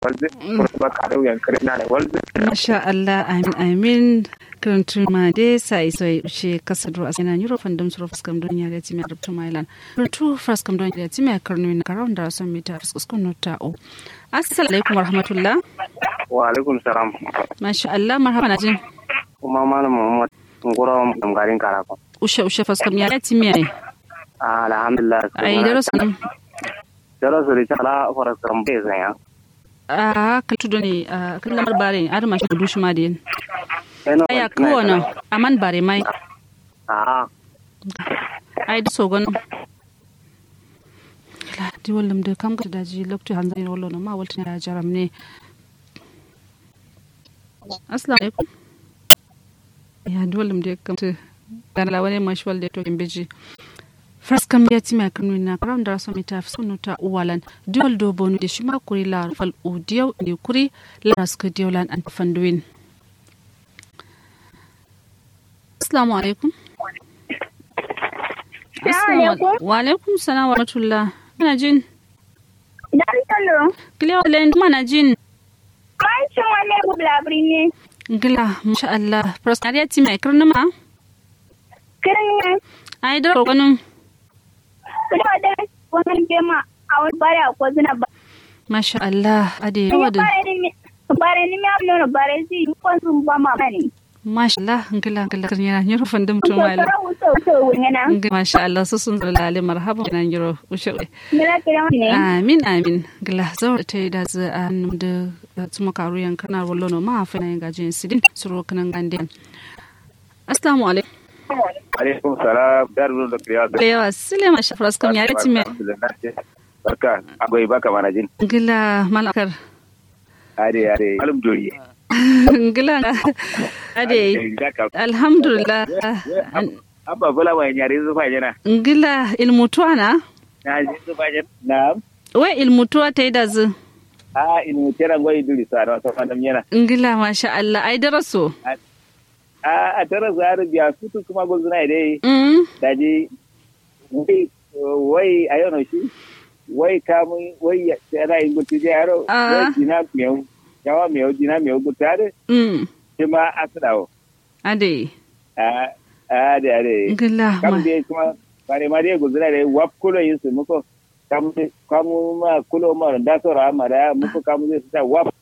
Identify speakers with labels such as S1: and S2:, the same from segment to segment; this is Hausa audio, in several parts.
S1: walde ko ba ka da yan kare na walde
S2: masha Allah amin amin karantun ma de sai sai she kasadro asina nyuro fandom suro faskam don ya lati me rubtu mailan rutu faskam don ya lati me karnu na karon da son mita fuskun nota o assalamu alaikum warahmatullah
S1: wa alaikum salam
S2: masha Allah marhaba na jin
S1: kuma malam muhammad ngoro am garin karako
S2: ushe ushe faskam ya lati me ai
S1: alhamdulillah
S2: ai darasu nan
S1: darasu ri chala faskam be zanya
S2: a ka tudo ne a kan lamar bare ar ma shi dushi ma de aya kowane aman bare mai
S1: a
S2: ai da sogon di wallam da kam ga daji lokto hanza ne wallo ma waltin ya jaram ne assalamu alaikum ya di wallam da kam ta dan la wani mashwal da to kimbeji First kam ya ti mai kanu na karam da rasu mita sunu ta uwalan diol do bonu da shi ma kuri la fal udiyau ne kuri la raska diolan an fanduin Assalamu alaikum. Wa alaikum salam wa rahmatullah. Kana jin?
S3: Dan talo.
S2: Kile wala yin mana jin?
S3: Mai cin wani bulabri ne.
S2: Gila, masha Allah. Prosperity ti mai kirni ma?
S3: Kirin
S2: Ai da roƙonin.
S3: kuma da wani gema a wani bare a kwazina ba.
S2: Masha Allah. Ade yawa da.
S3: Bare ni mi amno bare si ko sun ba ma bane.
S2: Masha Allah. Gila, gila. Kirni yana yi rufin da mutum wala. Masha Allah. Su sun zala lale marhaban yana yi rushe. Amin, amin. Gila, zawar ta yi da zai a da tuma karu yankana wallo no ma fa na yin gajin sidin suro kanan gande. Assalamu alaikum.
S1: alaikum salam daru da kriya da
S2: Lewa sile ma shafra skam ya reti me.
S1: barka agoy baka mana jin
S2: Gila malakar.
S1: ade ade malum dori
S2: Gila ade alhamdulillah.
S1: abba bala wa nyare zu fa jana
S2: Gila ilmutuwa na?
S1: na ji zu fa jana na'am
S2: Wai ilmutuwa ta yi da zu.
S1: a inu tera goy duri sa da sa fandam yana
S2: Gila masha Allah ai daraso.
S1: a a tara zaru biya sutu kuma gozuna dai
S2: Mm.
S1: daji wai wai ayono shi wai kamun wai yana yin gutu je yaro
S2: Ah.
S1: wai dina miyau yawa miyau dina miyau gutu ade
S2: Mm.
S1: shi ma a sudawo
S2: Ade.
S1: a a de ade
S2: Gila ma.
S1: kam dai kuma bare ma dai guzura dai wap kulo yin su muko kam kamu ma kulo ma da so ra ma da muko kamu zai sa wap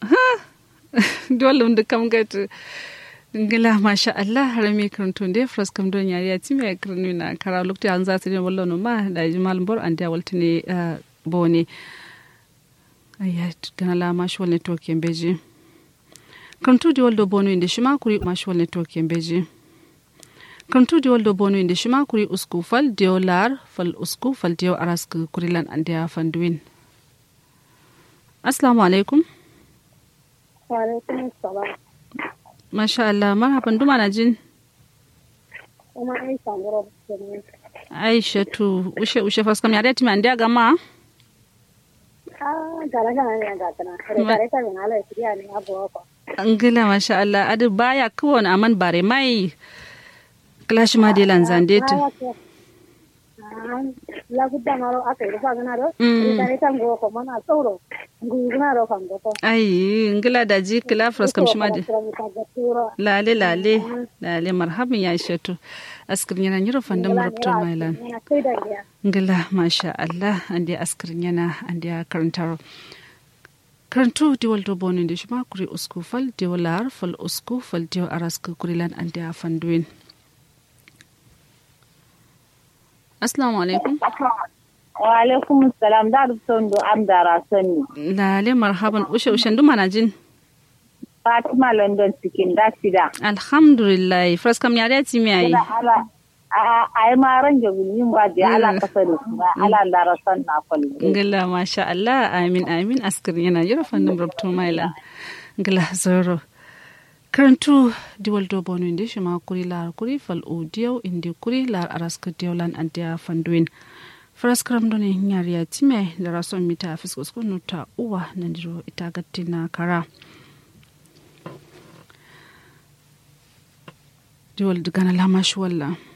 S2: Dole da kam gatu. Gila masha Allah harami karantun da fras kam don yari ya timi ya karnu na kara lokta an za su ne wallo no ma da ji malam bor an da walta ne ah, bone. Ayya gana la mashi wal network yan beji. Karantu di waldo bono inda shi ma kuri mashi wal network yan beji. Karantu di waldo bono inda shi ma kuri usku fal diyo lar fal usku fal diyo aras kuri lan an da fanduin. Assalamu alaikum.
S3: Alaikum salam.
S2: Masha Allah, marhaban duma na jin.
S3: Kuma ai sangoro ne.
S2: Aisha tu ushe ushe faskam ya dati man dia gama.
S3: Ah, gara gara ne ga tana. Kare kare ta bin ala shiriya ne abu ko.
S2: Angila masha Allah, adu baya kawon aman bare mai. Clash ma de lanzande tu.
S3: La gudda maro aka yi fa gana do.
S2: Mm.
S3: Kare ta go ko mana sauro. Guguna ro kan go ko.
S2: Ai, ngila da ji kila faskam shi ma de. Lale lale, lale marhaban ya Aisha tu. Askirin yana nyiro fandam rubto mailan.
S3: Ina sai da ya.
S2: Ngila masha Allah, ande askirin yana ande karantar. karantu diwal do bonin da shi ma kuri usku fal diwal lar fal usku fal diwal araska kuri lan ande a fanduin. Assalamu alaikum.
S3: Wa alaikum salam da rubton do am da rasani.
S2: Lale marhaban ushe ushen duma na jin.
S3: Fatima London cikin da sida.
S2: Alhamdulillah. Fras kam yare ti mi ayi.
S3: ala a ai ma ran ga yin ba da ala kasani ba ala da rasan na kwalli.
S2: Ngila masha Allah amin amin askar yana yura fannin rabtu maila. Ngila zoro. Karantu diwal do bonu inde shi ma kuri lar kuri fal o diyaw inde kuri lar araska diyaw lan andiya fanduin. Fras karam do ne nyariya time da rason mita fiskos ko nuta uwa nandiro ita gattina kara. Diwal digana lama shi wallah.